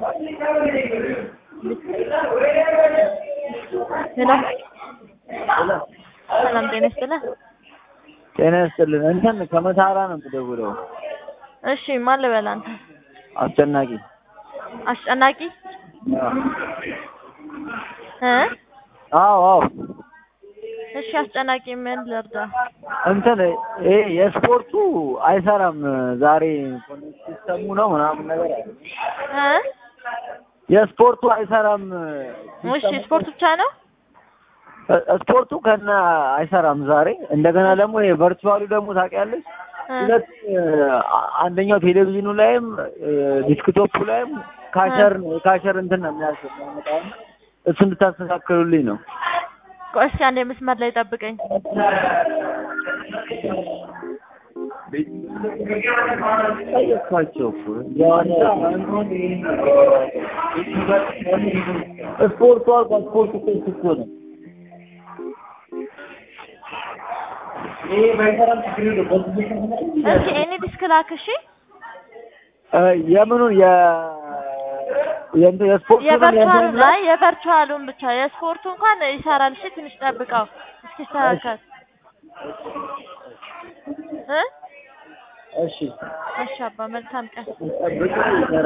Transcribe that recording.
ሄሎ ሰላም ጤና ይስጥልህ። ጤና ይስጥልን። እንትን ከመታራ ነው የምደውለው። እሺ ማን ልበል አንተ? አስጨናቂ አስጨናቂ እ አዎ አዎ እሺ አስጨናቂ ምን ልርዳ? እንትን ይሄ የስፖርቱ አይሰራም ዛሬ ሲስተሙ ነው ምናምን ነገር አለ። እ የስፖርቱ አይሰራም። እሺ ስፖርት ብቻ ነው? እ- ስፖርቱ ከነ አይሰራም ዛሬ። እንደገና ደግሞ ይሄ ቨርቹዋሉ ደግሞ ታውቂያለሽ እ ሁለት አ- አንደኛው ቴሌቪዥኑ ላይም ዲስክቶፑ ላይም ካሸር ነው የካሸር እንትን ነው የሚያስመጣው እሱ እንድታስተካክሉልኝ ነው። ቆይ እስኪ አንዴ መስመር ላይ ጠብቀኝ። ጠየቅኳቸው እኮ ስፖርቱ አልኳት። ስፖርቱ እኮ እሱ እኮ ነው። እስኪ ኤኒ ዲስክ ላክ እሺ። እ የምኑን የ የእንትን የስፖርቱን የቨርቹዋሉን የእንትኑን ላይ የቨርቹዋሉን ብቻ የስፖርቱ እንኳን ይሰራል። እሺ ትንሽ ጠብቀው እስኪስተካከል እ እሺ እሺ አባ መልካም ቀን። ጠብቁ